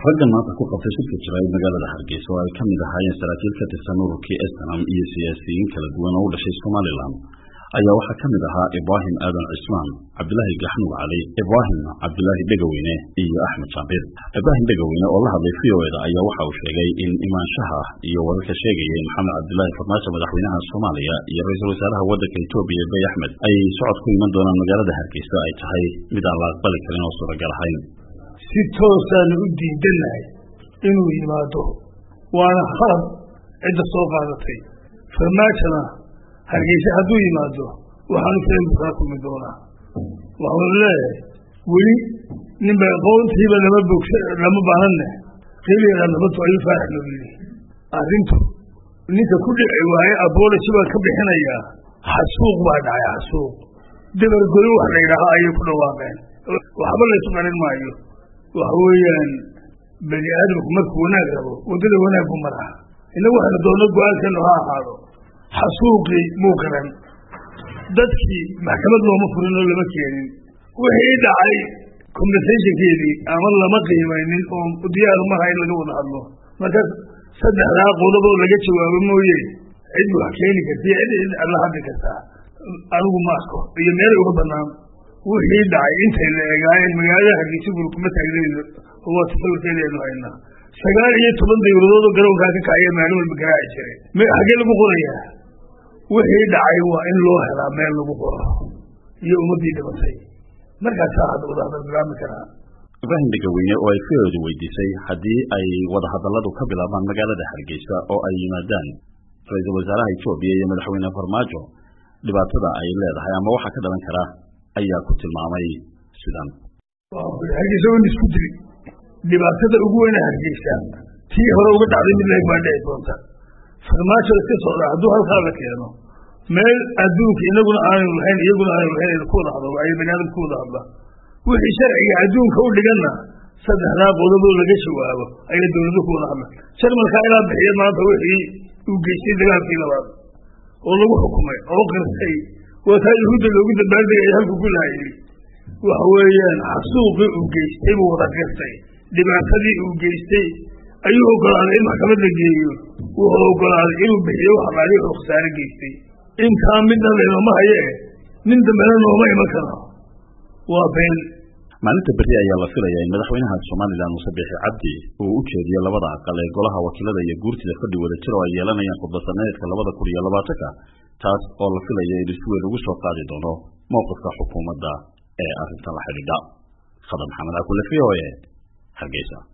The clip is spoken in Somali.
raggan maanta ku qabtay shirka jiray magaalada hargeysa oo ay ka mid ahaayeen saraakiil ka tirsan ururkii snam iyo siyaasiyiin kala duwan oo u dhashay somalilan ayaa waxaa ka mid ahaa ibraahim aadan cismaan cabdilaahi gaxnuug cali ibraahim cabdilaahi dhegaweyne iyo axmed jaambir ibraahim dhegaweyne oo la hadlay v o eda ayaa waxa uu sheegay in imaanshaha iyo wararka sheegaya in maxamed cabdilaahi farmaajo madaxweynaha soomaaliya iyo ra-iisul wasaaraha waddanka etoobiya bay axmed ay socod ku iman doonaan magaalada hargeysa ay tahay mid aan la aqbali karin oo suuragal ahayn si toosaanu u diidanahay inuu yimaado waana khalad cidda soo qaadatay farmaajona hargeysa hadduu yimaado waxaanu filan buu kala kulmi doonaa waxaanu leeyahay weli ninba qoontiiba lama bogsa lama baahanne keliyaga nabadtu ayuu faarax loo yidhi arrintu ninka ku dhici waaye abology baan ka bixinayaa xasuuq baa dhacay xasuuq dabargoyo wax la yidhaaho ayay ku dhawaaqeen waxba laysu qarin maayo waxa weeyaan bani aadamku markuu wanaag rabo waddada wanaaggu maraa innagu waxaynu doonno go-aankeenu ha ahaado xasuuqii muu garan dadkii maxkamad looma furin oo lama keenin wixii dhacay compensationkeedii ama lama qiimaynin oo diyaaru maha in laga wada hadlo markaas saddexdaa qodob oo laga jawaabo mooye cid wax keeni karta iyo cid la hadli kartaa anigu ma arko iyo meelay uga banaan wixii dhacay intay la egaayeen magaalada hargeysa guri kuma taagnayno oo waa tasawirkeedaynu haynaa sagaal iyo toban dawladood oo garoonkaa ka kacaya maalin walba garaaci jiray xaggee lagu qorayaa wixii dhacay waa in loo helaa meel lagu qoro iyo ummaddii dhimatay markaasaa hadda wadahadal bilaabmi karaa ibraahim dhegaweyne oo ay fiooda weydiisay haddii ay wadahadalladu ka bilaabaan magaalada hargeysa oo ay yimaadaan ra-iisul wasaaraha etoobiya iyo madaxweyne farmaajo dhibaatada ay leedahay ama waxaa ka dhalan kara ayaa ku tilmaamay sidan hargeysa wan isku diri dhibaatada ugu weyna hargeysa tii hore uga dhacday mid lag baa dhici doonta farmaajo iska socdaa hadduu halkaa la keeno meel adduunka inaguna aanu lahayn iyaguna aanu lahayn ku wada hadlo ay magaalada ku wada hadla wixii sharciga adduunka u dhiganna saddexdaa qodoboo laga jawaabo ayay dawlado ku wada hadla jarmalkaa ilaa bixiya maanta wixii uu geystay dagaalkii labaad oo lagu xukumay oo qirtay waa taa yahuudda loogu dabaaldegaya halku ku laayay waxa weeyaan xasuuqii uu geystay buu wada qirtay dhibaatadii uu geystay ayuu ogolaaday in maxkamad la geeyo wuxuu ogolaaday inuu bixiyo wax alaali wuxuu khasaare geystay intaa midna laynoma haye nin dambena nooma iman karo waa been maalinta berri ayaa la filaya in madaxweynaha somalilan muuse biixi cabdi uu u jeediyo labada aqal ee golaha wakiilada iyo guurtida fadhi wada jir oo ay yeelanayaan khudbasaneedka labada kun iyo labaatanka taas oo la filaya in isweyn ugu soo qaadi doono mowqifka xukuumadda ee arrintan la xidhiidha khadar maxamed akule v o e hargeysa